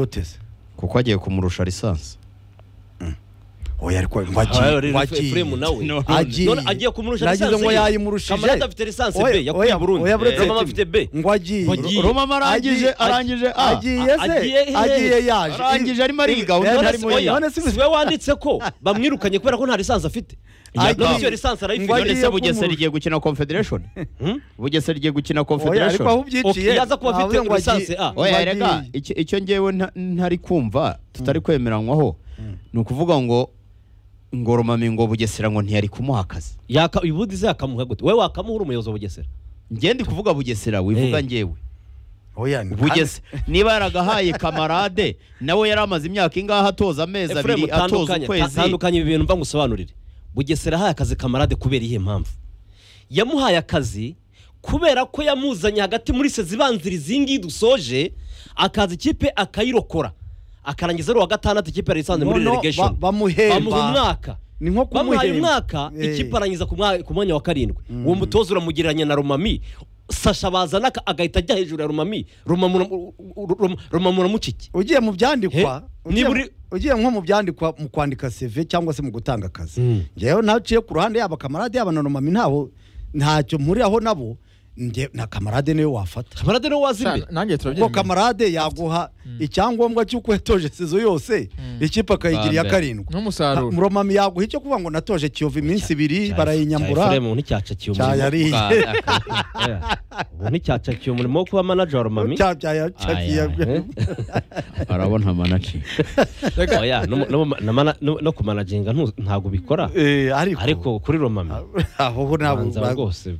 guteze kuko agiye kumurusha lisansi oya ariko ngo agiye ngo agiye Efuremu nawe agiye None agiye kumurusha nagize lisansi ngo ye. yayimurushije Kamarade afite lisansi B yakuye i Burundi oya buretse Romama ati- afite B ngo agiye Ngo agiye. roma arangije Agiye- arangije a agiye se Agiye he? agiye yaje arangije arimo ariga Eh, undi none arimo si- oya, yiga none si- siwe wanditse ko bamwirukanye kubera ko nta lisansi afite Agiye. none se iyo lisansi arayifite Ngo none none agiye se se bugesera kumurusha. igiye gukina confederation bugesera igiye gukina oya ariko aho confederation ubyiciye Ok, yaza kuba afite navuze ngo agiye- lisansi A. ngo oya agiye. rega icyo icyo ngewe nta- ntari kumva tutari kwemeranywaho ni ukuvuga ngo ngo romami ngo bugesera ngo ntiyari kumuha akazi yaka ubundi se yakamuha gute wowe wakamuha uri umuyobozi wa bugesera ngewe ndi kuvuga bugesera wivuga Eh. ngewe oya ni- bugese niba yaragahaye kamarade nawe yari amaze imyaka ingaho atoza amezi efuremu abiri atoza tandukanye ta- ukwezi tandukanye ibi bintu mva ngusobanurire bugesera ahaye akazi kamarade kubera iyihe mpamvu yamuhaye akazi kubera ko yamuzanye hagati muri sezibanziriza iyi ngiyi dusoje akaza ikipe akayirokora akarangiza ari uwa gatandatu ikipe yari isanzwe muri Noneho relegation ba- bamuhemba. bamuha umwaka ni nko bamuhaye kumuhemba umwaka Eh. ikipe arangiza ku mwa- ku mwanya wa karindwi uwo mutoza uramugereranya na romami sasha bazana aka- agahita ajya hejuru ya romami romami uramu- uramu- romami uramucike ugiye mu byandikwa He? ugiye- Niba uri- ugiye nko mu byandikwa mu kwandika CV cyangwa se mu gutanga Mm. akazi njyewe naciye ku ruhande yaba kamarade yaba na nomami ntaho ntacyo mpuriraho nabo njye na kamarade niwe wafata kamarade niwe wazi imbere Sha, nanjye kuko turabyemera kamarade yaguha icyangombwa cy'uko yatoje sizo yose ikipe akayigiriye Bambe. karindwi nk'umusaruro romami yaguha icyo kuvuga ngo natoje kiyovu iminsi ibiri barayinyambura efuremu nticyacakiye umurimo cyayariye ubu nticyacakiye umurimo wo kuba manager wa romami Cya- cya- cya- Eh? arabona manaci Reka, oya no mu- no mu- na mana- no- no kumanaginga ntu- ntabwo ubikora Eh, ariko ariko kuri romami aho ho banza ntabwo rwose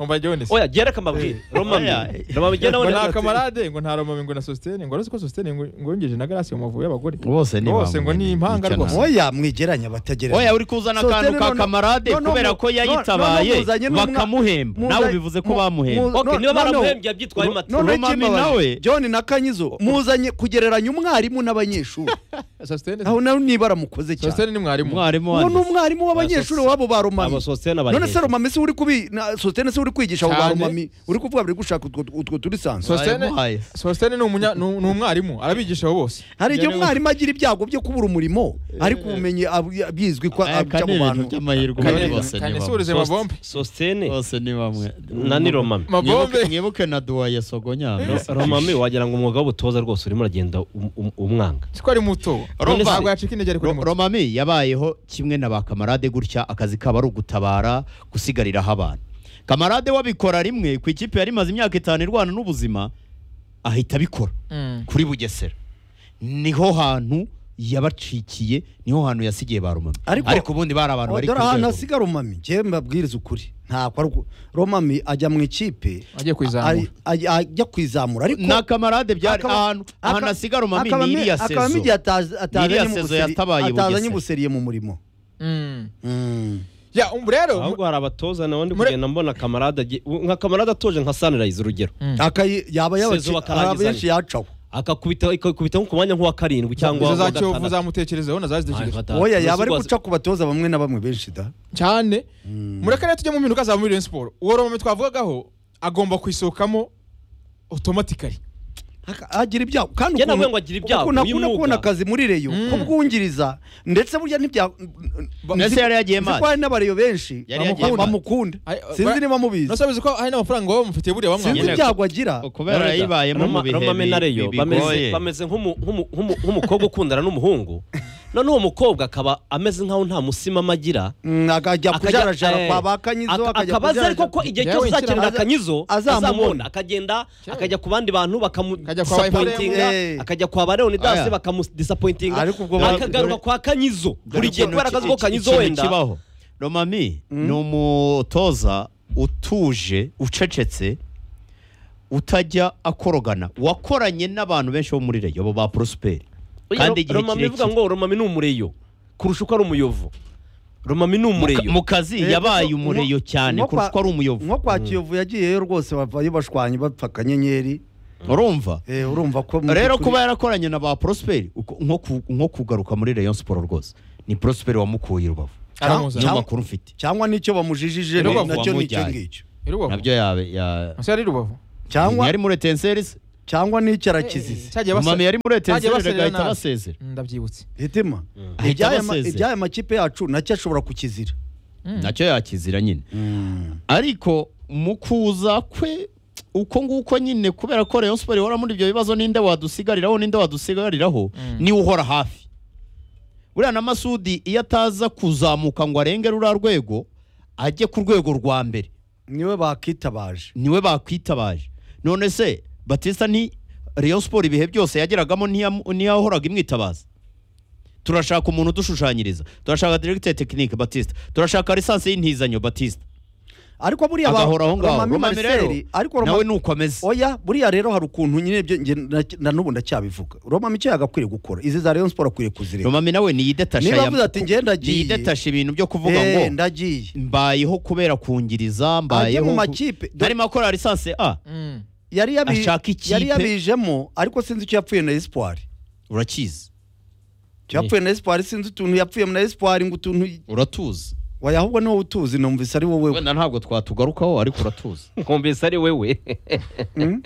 umva jyewe ndetse oya gereka mbabwire romami romami genda ngo wenda- nta kamarade ngo nta romami ngo na sositene ngo uretse ko sositene ngo ngo yongeje na garasi mu mavubi y'abagore Bose ni bose bamwe, ngo ni ni- impanga nicyo rwose nawe. oya mwigeranya batageranya oya uri kuzana So, akantu tell ka none- kamarade none kubera mu- ko none yayitabaye muzanye n'umwa- bakamuhemba muzanye- nawe bivuze ko mu- bamuhemba mu- Ok, niba noneho- baramuhembye yabyitwaye no- mata. noneho Romami ikibabaje, nawe- John na Kanyizo muzanye kugereranya umwarimu n'abanyeshuri sositene aho nawe niba aramukoze cyane sositene ni mwarimu umwarimu uwo ni wanditse umwarimu w'abanyeshuri wabo ba abo Romami sosiyete none se n'abayihe Romami se uri kubi na- Sostene se uri kwigisha abo ba Cyane. Romami uri kuvuga bari gushaka utwo utwo turi sanzwe sositene Wayamuhaye. sositene ni umunya- ni ni umwarimu arabigisha abo bose hari igihe Njyewe- umwarimu agira ibyago byo kubura umurimo ariko ubumenyi ab- abizwi ko Aya, abica kandi mu ni ibintu bantu by'amahirwe Kane- muri bose kane ni bamwe surize mabombe sosiyete bose ni bamwe na ni romami mabombe Mwibuke- mwibuke na duwaye sogonyambe romami wagira ngo umwuga w'ubutoza rwose urimo uragenda um- um- umwanga siko ari muto Urumva- ntabwo yacika intege ariko ni Ro- muto romami yabayeho kimwe na ba kamarade gutya akazi kabo ari ugutabara gusigariraho abantu kamarade wabikora rimwe ku ikipe yari imaze imyaka itanu irwana n'ubuzima ahita abikora Mm. kuri bugesera niho hantu yabacikiye niho hantu yasigiye ba romami Ariko- ariko ubundi bari abantu bari ku dore ahantu rwego hasiga Romami njyewe mbabwiriza ukuri ntabwo ari uko- Romami ajya mu ikipe agiye kuyizamura ari- aj- ajya kwizamura ariko na kamarade byari akaba- ahantu ahantu aka- hasiga romami akabamo- ni iriya akabamo igihe sezo ataza- Iriya atazanye mu sezo buseri- yatabaye i atazanye Bugesera. ubuseriye mu murimo Mm. Mm. ya um, rero ahubwo hari abatoza nawe ndi Mure- kugenda mbona kamarade agiye- u- nka kamarade atoje nka sunrise urugero Akayi- yaba yabaci- Sezo bakarangizanya. abenshi yacaho akakubita ikakubitaho ku mwanya nk'uwa karindwi cyangwa izo wa za kiyovu gatandatu uzamutekerezaho nazazitekereje oya yaba ari guca ku batoza bamwe na bamwe benshi da cyane mureke rero tujye mu mpinduka za muri Rayon siporo uwo romami twavugagaho agomba kwisohokamo otomatikari Aka- agira ibyago kandi Njye navuga ukuntu- ngo agira ibyago, ukuntu akunda uyu kubona mwuga. akazi muri reyo ko bwungiriza ndetse burya ntibya ndetse yari yagiye Nzi ko mazi hari n'abareyo benshi Yari yagiye bamu- mazi. bamukunda Ay- sinzi niba mubizi nose bizi ko hari n'amafaranga baba bamufitiye buriya sinzi Nyine- bamwamwe ibyago agira kubera yayibayemo mu bihe romame na bi- reyo bi- bameze bigoye. bameze nk'umu- nk'umu- nk'umu- nk'umukobwa ukundana n'umuhungu none uwo mukobwa akaba ameze nk'aho nta musimama agira Mm, akajya Akajya- kujarajara eh, kwa ba kanyizo aka- akajya akaba azi ariko ko kujarajara igihe Yewe, cyose nshyira uzakenera aza- akanyuzo azamubona. azamubona akagenda Yewe. akajya ku bandi bantu Akajya kwa bakamusapointinga Bayfremu. Eh. akajya kwa ba leonidas Aya. bakamudisapointinga Ariko ubwo ba- akagaruka kwa kanyizo buri gihe kubera akazi ko kanyizo Ikintu wenda kibaho romami ni umutoza utuje ucecetse utajya akorogana wakoranye n'abantu benshi bo muri reyo bo ba prosperi kandi igihe romami ivuga kirekire ngo romami ni umureyo kurusha uko ari umuyovu romami ni umureyo mu kazi Eh, yabaye nko- umureyo nko- cyane nko kwa- kurusha uko ari umuyovu nko kwa kiyovu yagiyeyo rwose bavayo bashwanye bapfa akanyenyeri urumva Eh, urumva ko mu rero by'ukuri- kuba yarakoranye na ba prosperi uko- nko ku- nko kugaruka muri reyo siporo rwose ni prosperi wamukuye i rubavu aramuzi niyo Cyangwa- makuru mfite cyangwa nicyo bamujijije Rubavu nacyo nicyo wamujyanye. ngicyo rubavu nabyo yabe ya ese ari rubavu cyangwa yari muri etenserisi cyangwa n'icyarakizizi cyagiye basa- mama yari muri Bagiye etezinere basezera agahita nabi. basezera Mm, ndabyibutse hitima Ahita iby'aya ma- abasezera. iby'aya makipe yacu nacyo ashobora kukizira nacyo yakizira nyine ariko mu kuza kwe uko nguko nyine kubera ko rayon siporo ihora muri ibyo bibazo ninde wadusigariraho ninde wadusigariraho Mm. niwe uhora hafi buriya na masudi iyo ataza kuzamuka ngo arenge ruriya rwego ajye ku rwego rwa mbere niwe bakitabaje niwe bakwitabaje none se batista ni rayon siporo ibihe byose yageragamo ntiya- ntiyahoraga imwitabaza turashaka umuntu udushushanyiriza turashaka diregiteri tekinike batista turashaka lisansi y'intizanyo batista ariko buriya ba- agahoraho ngaho Romami Romami rero Marcel, ariko nawe Romami- ni uko ameze oya buriya rero hari ukuntu nyine ibyo nge na- na n'ubu ndacyabivuga roma micyo yagakwiriye gukora izi za rayon siporo akwiriye kuzireka Romami nawe niyidetasha niba ya- avuze ati njye ndagiye niyidetasha ibintu byo kuvuga eh, ngo ndagiye mbayeho kubera kungiriza ajye mbayeho mu ku- makipe Do- ntarimo akora lisansi a Mm. yari yabi- ashaka ikipe- yari yabijemo ariko sinzi icyo yapfuye na espoir urakizi icyo yapfuye na espoir sinzi utuntu yapfuye na espoir ngo utuntu uratuzi waya ahubwo ni wowe utuzi numvise ari wowe wenda ntabwo twatugarukaho ariko uratuzi nkumvise ari wowe Mm?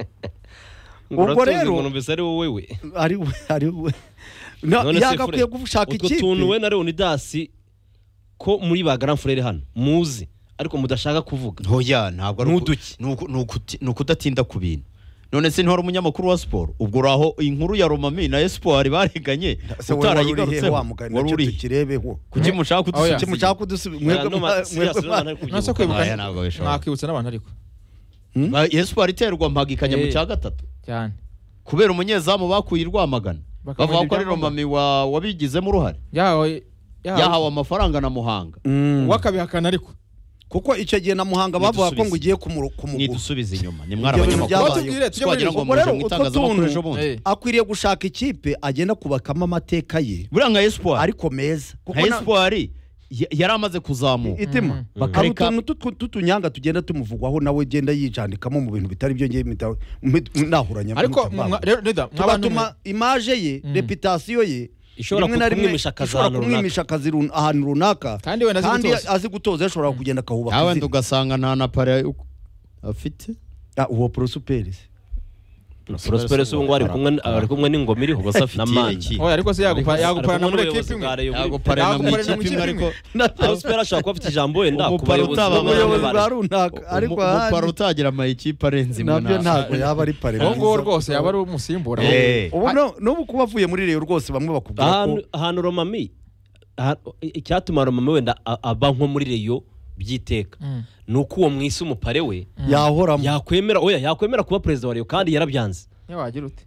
Ngo Ubwo uratuzi rero- ngo numvise ari wowe ari we ari we No, None se yagakwiye Fure, gushaka utwo ikipe tuntu we na leonidasi ko muri ba grand frere hano muzi ariko mudashaka kuvuga ntoya ntabwo ari N'uduki. uku- ni uku- ni ukuti- ni ukudatinda ku bintu none se ntihora umunyamakuru wa siporo ubwo uraho inkuru ya romami na espoir bareganye se wowe wari urihe utarayigarutseho wa mugani wari nacyo uri tukirebeho kuki mushaka Oya. kuki kudusubiza mushaka kudusubiza mwebwe Nta- mwa- nta- serious, mwebwe mwa- nta- nta- kwibuka. nonese kwibwa- kwibuka Aya ntabwo bishoboka. nakwibutsa n'abantu ariko espoir iterwa mpagikanya mu Eh. cya gatatu cyane kubera umunyezamu bakuye i rwamagana Bakamuha bavuga ko ari ibyangombwa. romami wa- wabigizemo uruhare yahawe yahawe amafaranga na muhanga Mm. wakabihakana ariko kuko icyo gihe na muhanga bavuga ko Nidusubize. ngo ugiye kumuru- kumugura ntidusubize inyuma ni Ibyo bintu Kuba byabayeho. mwarabanyamakuru tubwire tujye muri twagira rezo ngo ubwo muje rero mu utwo itangazamakuru tuntu- ejo bundi Eh. akwiriye gushaka ikipe agenda kubakamo amateka ye buriya nka espoir ariko meza nka na- espoir ya- yari amaze kuzamuka itima Mm. hari Bakareka- utuntu tutu- tutunyanga tugenda tumuvugwaho nawe ugenda yijandikamo mu bintu bitari byo ngewe mpita- mpi- nahuranya ariko mpita- mwa- rero Reda, mw'abantu mwe- tugatuma imaje ye Mm. reputasiyo ye Ishobora rimwe na rimwe kumwimisha akazi ishobora ahantu runaka. kumwimisha akazi run- ahantu runaka Kandi wenda azi gutoza. azi gutoza yashobora kugenda akahubaka nawe izina. ugasanga nta na pare afite Ah, uwo prosuperi se prospero se ubu ngubu ari kumwe ari kumwe n'ingoma iriho Ubwo se afite na iyihe manda kipe? oya ariko se yagupa- Ari yaguparana kumwe muri n'ubuyobozi ekipi bwa imwe Rayon ntabwo Sports. pare na mu Ntabwo pare na mu ikipe imwe ikipe ariko imwe. prospero ashobora kuba afite ijambo wenda ku Umupara bayobozi utabamo bamwe na umuyobozi bamwe. bwa runaka ariko umupara ahandi utagira amayikipe arenze imwe nabyo ntabwo yaba ari pare uwo nguwo nziza. rwose yaba ari umusimbura Eh. ubu no- n'ubu kuba avuye muri reyo rwose bamwe bakubwira ko ahantu ahantu romami aha- icyatuma romami wenda a- aba nko muri reyo by'iteka Mm. ni uko uwo mu isi umupare we yahoramo yakwemera oya yakwemera kuba perezida wa reyo kandi yarabyanze niyo wagira ute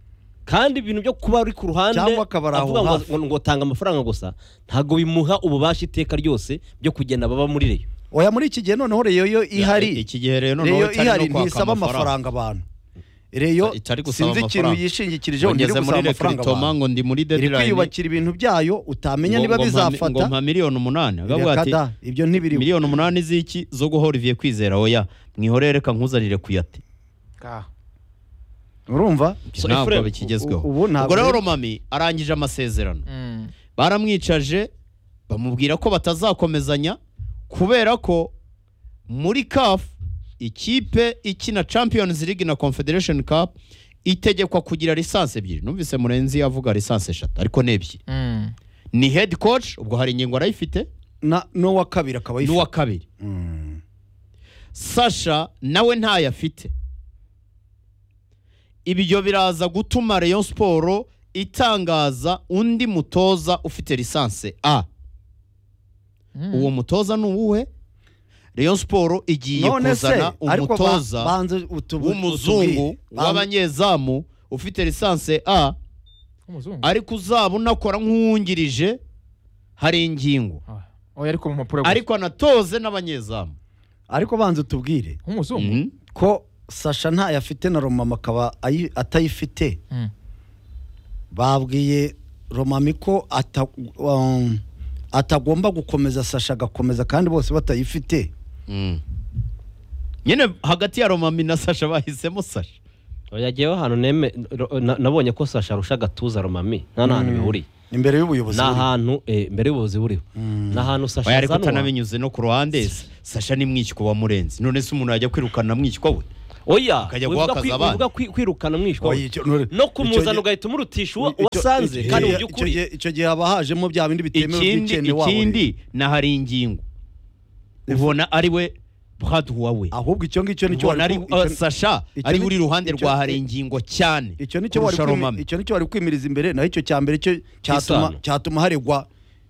kandi ibintu byo kuba ari ku ruhande Cyangwa akaba ari aho avuga ngo- hafi. ngo ngo tanga amafaranga gusa ntabwo bimuha ububasha iteka ryose byo kugenda baba muri reyo oya muri iki gihe noneho reyo yo ihari iki gihe rero noneho reyo itari no ihari kwaka ntisaba amafaranga abantu reyo Itari gusaba sinzi ikintu amafaranga. yishingikirijeho ntiri ngeze gusaba muri amafaranga rekiritoma abantu ngo ndi muri iri dedirayini kwiyubakira ibintu byayo utamenya niba ngo bizafata mpa miliyoni umunani akavuga Reka ati da, ibyo ntibiriho miliyoni umunani z'iki zo guha Olivier kwizera oya mwihorere reka nkuzanire kuyate urumva So, ntabwo Ephraim, bikigezweho u- ubu ntabwo- ubwo rero romami arangije amasezerano Mm. baramwicaje bamubwira ko batazakomezanya kubera ko muri CAF ikipe ikina Champions League na Confederation Cup itegekwa kugira lisansi ebyiri numvise murenzi avuga lisansi eshatu ariko ni ebyiri Mm. ni head coach ubwo hari ingingo arayifite na n'uwa kabiri akaba n'uwa yifite kabiri Mm. sasha nawe ntayo afite ibyo biraza gutuma rayon siporo itangaza undi mutoza ufite lisansi a Mm. uwo mutoza ni uwuhe rayon siporo igiye none se kuzana ariko ba- umutoza banze utubu- w'umuzungu utubwire. Banze- w'abanyezamu ufite lisansi a Umuzungu. ariko uzaba unakora nk'uwungirije hari ingingo Ah. oya ariko mu mpapuro gusa. ariko anatoze n'abanyezamu ariko banze utubwire nk'umuzungu Mhm. ko sasha ntayo afite na romama akaba ayi- atayifite Mm. babwiye romami ko ata- um, atagomba gukomeza sasha agakomeza kandi bose batayifite Mm. nyine hagati ya romami na sasha bahisemo sasha yagiyeho ahantu neme ro- na- nabonye ko sasha arusha agatuza romami nta n'ahantu bihuriye imbere y'ubuyobozi ni buriho. ahantu eh, mbere y'ubuyobozi buriho ni ahantu sasha oya ariko azanwa utanabinyuze no ku ruhande se, sasha ni mwishywa wa murenzi none se umuntu yajya kwirukana mwishywa we oya Ukajya wivuga guha akazi kwi- abana. wivuga kwi- kwirukana umwishywa Oya, we. icyo- nure- no icyo kumuzana gihe- ugahita umurutisha uwo icyo- wasanze icyo kandi mu gihe- by'ukuri icyo gihe- icyo gihe haba hajemo bya bindi bitemewe ikindi by'icene wabo ikindi nahari ingingo ubona ari we bwaduwa we ahubwo icyo ngicyo nicyo ubona ari wari ku- icyo- sasha icyo ari ni- uri iruhande icyo- rwa hari ingingo cyane icyo nicyo wari kurusha kwimi- romame icyo nicyo wari kwimiriza imbere naho icyo cya mbere cyo cyatuma Isano. cyatuma haregwa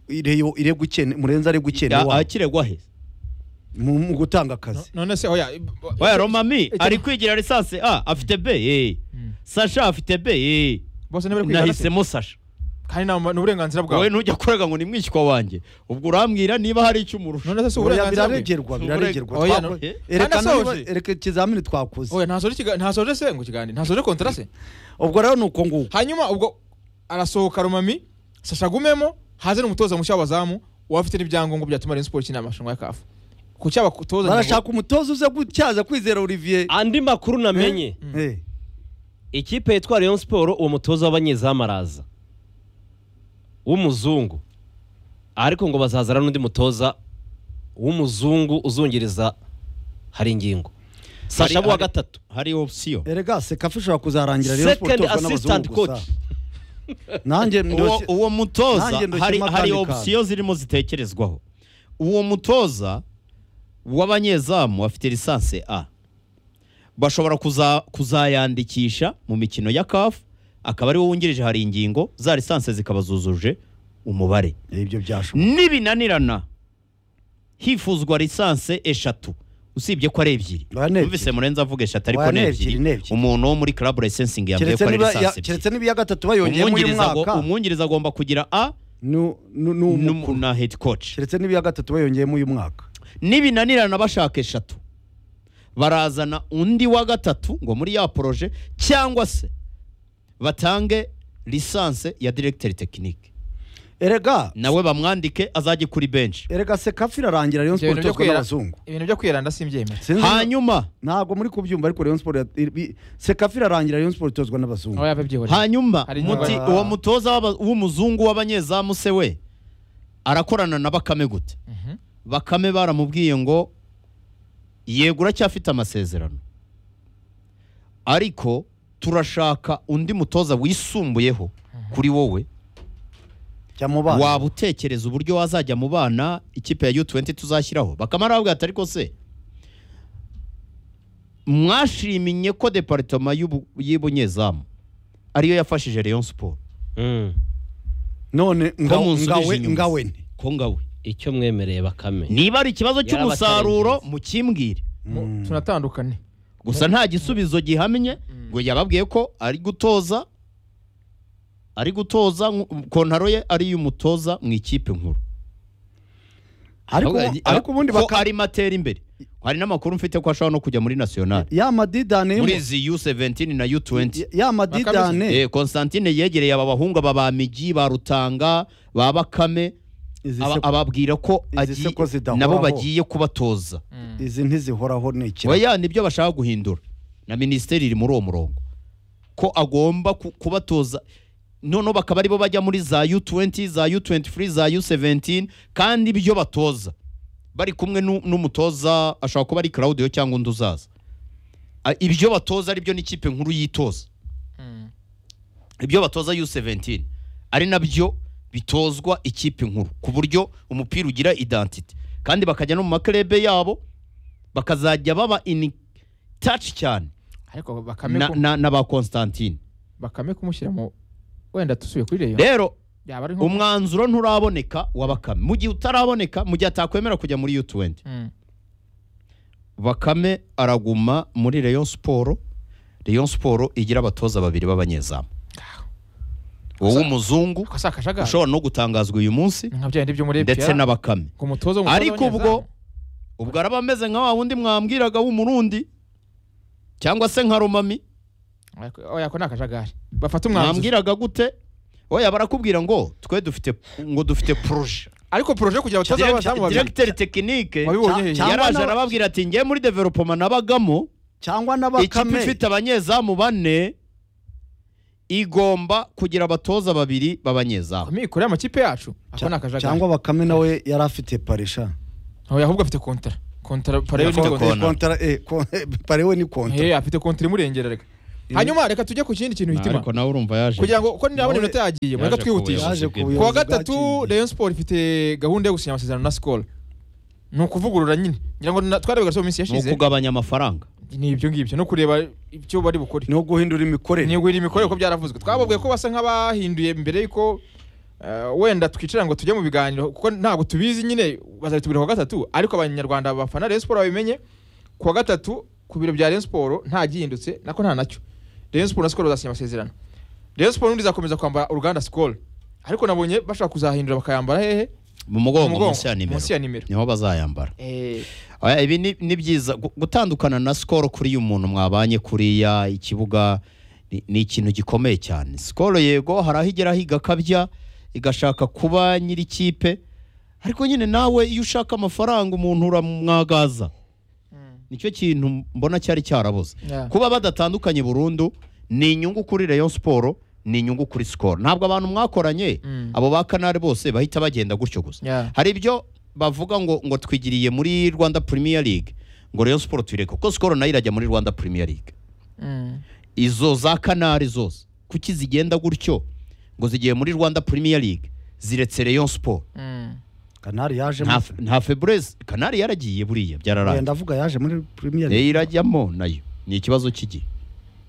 ireyo iregwa ukene murenze aregwa ukene Ya- wabo akiregwa he mu mu gutanga akazi none se oya i- oya icyo- romami icyo- ari kwigira lisansi a afite b eh. sasha afite b eh. bose ntibari kwigana se? nahisemo sasha kandi ni ni uburenganzira bwawe wowe ntujya kurega ngo ni mwishywa wanjye ubwo urambwira niba hari icyo umurusha none se si Oya, uburenganzira bwe biraregerwa biraregerwa Oya, Twako- no- erekana niba- Anasoje. ereka ikizamini twakoze oya ntasoje ikiga- ntasoje se ngo ikiganiro ntasoje kontara se ubwo rero ni uko nguko hanyuma ubwo arasohoka rumami sasha agumemo haze n'umutoza mushya w'abazamu uwafite n'ibyangombwa byatuma Rayon Sports ikina amarushanwa ya kafu ku cyabatoza barashaka umutoza uze gutyaza kwizera Olivier andi makuru namenye Eh, ikipe yitwa Rayon Sport uwo mutoza w'abanyezamu araza w'umuzungu ariko ngo bazazana n'undi mutoza w'umuzungu uzungiriza hari ingingo Sasha Hari- wa hari- gatatu hari opsiyo erega sekafi ishobora kuzarangira Rayon Sports second itozwa assistant n'abazungu gusa. coach nanjye uwo, ndoshye uwo mutoza Nanjye ndoshye hari, makandi hari kantu. opsiyo zirimo zitekerezwaho uwo mutoza w'abanyezamu afite lisansi a bashobora kuza, kuzayandikisha mu mikino ya kafu akaba ari we wungirije hari ingingo za lisansi zikaba zuzuje umubare ibyo byashoboka nibinanirana hifuzwa lisansi eshatu usibye ko ari ebyiri Oya, ni ebyiri. numvise murenzi avuga eshatu ariko Oya, ni ni ebyiri, ebyiri ni ebyiri. umuntu wo muri club licensingi yambwiye keretse ko ari niba ya- lisansi ebyiri keretse n'ibiya gatatu bayongeyemo uyu Umwungiriza ago- mwaka umwungiriza agomba kugira a nu- nu- ni n'umu- umukuru. na head coach keretse n'ibiya gatatu bayongeyemo uyu mwaka nibinanirana bashaka eshatu barazana undi wa gatatu ngo muri ya poroje cyangwa se batange lisanse ya directeur technique erega nawe bamwandike azajye kuri bench erega sekafi irarangira Rayon Sports itozwa n'abazungu ibintu byo kwiranda simbyemera Sinzi- hanyuma ntabwo muri kubyumva ariko Rayon Sports ya- ibi- sekafi irarangira Rayon Sports itozwa n'abazungu oya babyihoreye hanyuma Hari muti inyuma. uwo mutoza w'aba- w'umuzungu w'abanyezamu se we arakorana na bakame gute Mhm. bakame baramubwiye ngo yego uracyafite amasezerano ariko turashaka undi mutoza wisumbuyeho kuri wowe jya mu bana waba utekereza uburyo wazajya mu bana ikipe ya U20 tuzashyiraho bakame aravuga ati ariko se mwashimye ko departema y'ubu- y'ibunyezamu ariyo yafashije Rayon Sport Mm. none ngawe munsubije ngawe inyuma. ngawe ni ko ngawe icyo mwemereye bakame niba ari ikibazo Yarabatarengeye. cy'umusaruro mukimbwire Mu- tunatandukane gusa nta gisubizo gihamye ngo yababwiye ko ari gutoza ari gutoza nku- kontaro ye ari iy'umutoza mu ikipe nkuru ariko Ahubwo- ariko ubundi ko baka ari matera imbere hari n'amakuru mfite ko ashobora no kujya muri nationale ya madidane yo mu- muri izi U17 na U20 ya madidane Eh, Constantine yegereye aba bahungu aba ba Migi ba Rutanga ba Bakame izi aba- se- ababwira ko izi se agiye ko zidahoraho. nabo bagiye kubatoza izi ntizihoraho ni iki oya nibyo bashaka guhindura na minisiteri iri muri uwo murongo ko agomba ku- kubatoza noneho bakaba aribo bajya muri za u20 za u23 za u17 kandi ibyo batoza bari kumwe n'u- n'umutoza ashobora kuba ari claudio cyangwa undi uzaza A- ibyo batoza aribyo n'ikipe nkuru yitoza ibyo batoza U17 ari nabyo bitozwa ikipe nkuru ku buryo umupira ugira identity kandi bakajya no mu maklebe yabo bakazajya baba in touch cyane ariko bakame na, ku- na, na ba Constantine bakame kumushyira mu wenda dusubiye kuri reyo rero yaba ari nko umwanzuro nturaboneka wa bakame mu gihe utaraboneka mu gihe atakwemera kujya muri U20 Mm. bakame araguma muri Rayon Sport Rayon Sport igira abatoza babiri b'abanyezamu wowe umuzungu ako si akajagari ushobora no gutangazwa uyu munsi Ni nka bya bindi byo muri ndetse FPR, n'abakame ku mutoza w'umutoza ariko ubwo w'abanyezamu. ubwo araba ameze nka wa wundi mwambwiraga w'umurundi cyangwa se nka romami Ariko- oya ako ni akajagari bafata umwanzuro mwambwiraga gute oya barakubwira ngo twe dufite ngo dufite proje ariko poroje kugira abatoza b'abazamu babiri directeur technique wabibonye hehe? cyangwa yaraje n'aba- arababwira ati ngiye muri development nabagamo cyangwa ikipe n'abakame ifite abanyezamu bane igomba kugira abatoza babiri b'abanyezamu amikoro y'amakipe yacu ako ni akajagari cyangwa bakame nawe yari afite parisha oya ahubwo afite kontara kontara parewe ni Yafunze kontara kona. kontara eh, kon- parewe ni kontra Eh, afite kontara imurengerera reka hanyuma reka tujye ku kindi kintu hitima ariko nawe urumva yaje kugira ngo ko nirabona Nawe- iminota yagiye mureka yaje twihutisha kubuyobozi. yaje ku Kuwa ku wa buyobozi gatatu bwaciye. Rayon Sport ifite gahunda yo gusinya amasezerano na Skol ni ukuvugurura nyine ngira ngo na- twarabigaga so mu minsi ni yashize ukugabanya amafaranga ni ibyo ngibyo no kureba ibyo bari bukore ni guhindura imikorere niguhira imikorere ko byaravuzwe twababwiye ko basa nk'abahinduye mbere yuko eh, wenda twicara ngo tujye mu biganiro kuko ntabwo tubizi nyine bazabitubwira kuwa gatatu ariko abanyarwanda bafana Rayon Sport babimenye kuwa gatatu ku biro bya Rayon Sport nta gihindutse nako nta nacyo Rayon Sport na Skol bazasinya amasezerano Rayon Sport n'undi izakomeza kwambara uruganda Skol ariko nabonye bashaka kuzahindura bakayambara hehe mu mugongo Mu mugongo, munsi ya nimero munsi ya nimero. niho bazayambara Oya, ibi ni- ni byiza Gu- gutandukana na sikoro kuri uyu muntu mwabanye kuriya ikibuga ni- ni ikintu gikomeye cyane sikoro yego hari aho igeraho igakabya igashaka kuba nyir'ikipe ariko nyine nawe iyo ushaka amafaranga umuntu uramwagaza nicyo kintu mbona cyari cyarabuze Yeah. kuba badatandukanye burundu ni inyungu kuri Rayon Sport ni inyungu kuri sikoro ntabwo abantu mwakoranye Mm. abo ba kanari bose bahita bagenda gutyo gusa Yeah. hari ibyo bavuga ngo ngo twigiriye muri rwanda premier league ngo Rayon Sport tuyireke kuko sikoro nayo irajya muri rwanda premier league Mm. izo za kanari zose kuki zigenda gutyo ngo zigiye muri rwanda premier league ziretse Rayon Sport Mm. kanari yaje nta nta febreze kanari yaragiye buriya byararangiye ndavuga yaje muri premier Eh, League. irajyamo nayo ni ikibazo cy'igihe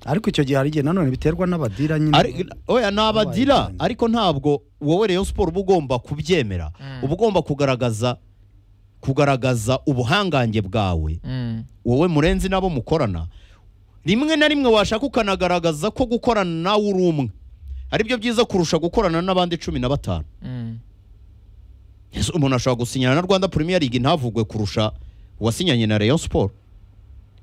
ariko icyo gihe hari igihe nanone biterwa n'abadira Ari- nyine oya ni abadira Abaye cyane. ariko ntabwo wowe Rayon Sport uba ugomba kubyemera Mm. uba ugomba kugaragaza kugaragaza ubuhangange bwawe Mm. wowe murenzi nabo mukorana rimwe na rimwe washaka ukanagaragaza ko gukorana nawe uri umwe aribyo byiza kurusha gukorana n'abandi cumi na batanu Mm. Ese umuntu ashobora gusinyana na rwanda premier league ntavugwe kurusha uwasinyanye na Rayon Sport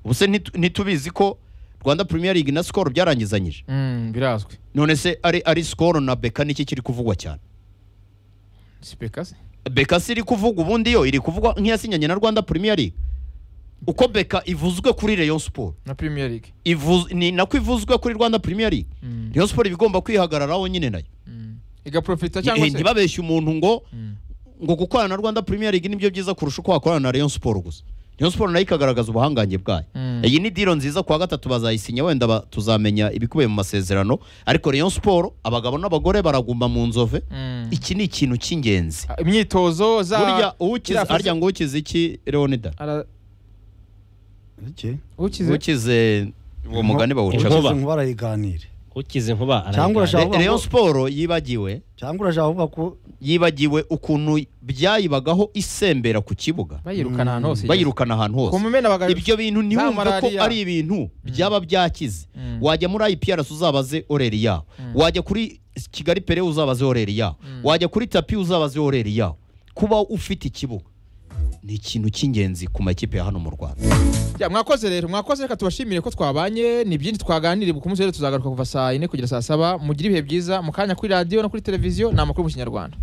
ubu se ntitu- ntitubizi ko rwanda premier league na skol byarangizanyije Mm. birazwi none se ari ari skol na beka niki kiri kuvugwa cyane sipekasi beka si iri kuvugwa ubundi yo iri kuvugwa nk'iyasinyanye na rwanda premier league uko beka ivuzwe kuri Rayon Sport na Premier League ivuz, ni nako ivuzwe kuri Rwanda Premier League Mm. Rayon Sport iba igomba kwihagararaho nyine nayo Mm. igaprofita Eh, cyangwa se ntibabeshye umuntu ngo Mm. ngo gukorana na Rwanda Premier League nibyo byiza kurusha uko wakorana na Rayon Sport gusa Rayon Sport nayo ikagaragaza ubuhangange bwayo Mm. iyi ni diro nziza kuwa gatatu bazayisinya wenda ba- tuzamenya ibikubiye mu masezerano ariko Rayon Sport abagabo n'abagore baraguma mu nzove Mm. iki ni ikintu cy'ingenzi Ah, imyitozo za burya uwukize ziriya harya ngo ukize iki Leonida ara- Iki? ukize ukize uwo mugani bawuca Inkuba. Ukize inkuba arayiganira ukize inkuba Cyangwa arayigana. urashaka- Re- Rayon Sport yibagiwe cyangwa urashaka kuvuga ko yibagiwe ukuntu byayibagaho isembera ku kibuga bayirukana ahantu hose bayirukana ahantu hose kumumena baga ibyo bintu ntiwumve ko malariya. ari ibintu byaba byakize Mm. wajya muri IPRS uzabaze oreri yawe wajya kuri Kigali Pere uzabaze oreri yawe wajya kuri tapi uzabaze oreri yawe kuba ufite ikibuga ni ikintu cy'ingenzi ku makipe ya hano mu Rwanda Ya, mwakoze rero mwakoze reka tubashimire ko twabanye ni byinshi twaganiriye ku munsi rero tuzagaruka kuva saa yine kugera saa saba mugire ibihe byiza mu kanya kuri radiyo no kuri televiziyo ni amakuru mu kinyarwanda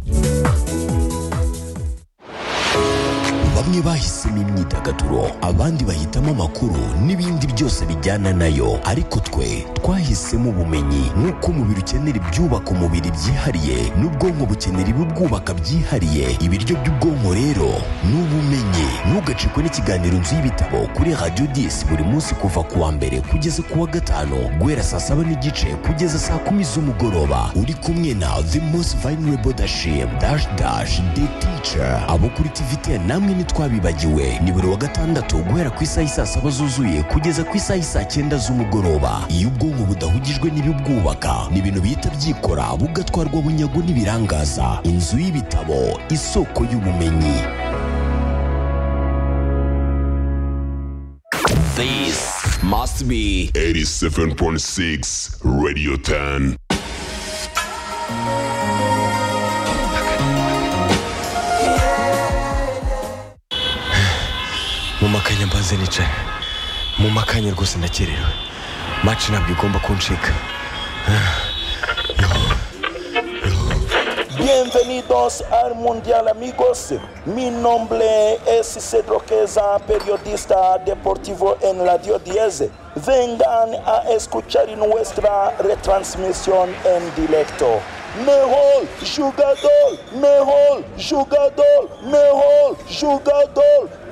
bamwe bahisemo imyidagaduro abandi bahitamo amakuru n'ibindi byose bijyana nayo ariko twe twahisemo ubumenyi nk'uko umubiri ukenera ibyubaka umubiri byihariye n'ubwonko bukenera ibibwubaka byihariye ibiryo by'ubwonko rero ni ubumenyi ntugacikwe n'ikiganiro nzu y'ibitabo kuri radiyo disi buri munsi kuva ku wa mbere kugeza ku wa gatanu guhera saa saba n'igice kugeza saa kumi z'umugoroba uri kumwe na the most vulnerable dashim dash dash the teacher abo kuri tvt namwe ntitwabibagiwe ni buri wa gatandatu guhera ku isaha isaa saba zuzuye kugeza ku isaha isaa cyenda z'umugoroba iyo ubwonko budahugijwe n'ibibwubaka ni ibintu bihita byikora bugatwarwa bunyago n'ibirangaza inzu y'ibitabo isoko y'ubumenyi This must be 87.6 Radio 10. mumakanya mbanze nicaye mumakanya rwose ndakerewe maci ntabwo igomba kuncika Bienvenidos al Mundial amigos. Mi nombre es Cedro Queza, periodista deportivo en Radio 10. Vengan a escuchar nuestra retransmisión en directo. Mejor jugador, mejor jugador, mejor jugador. de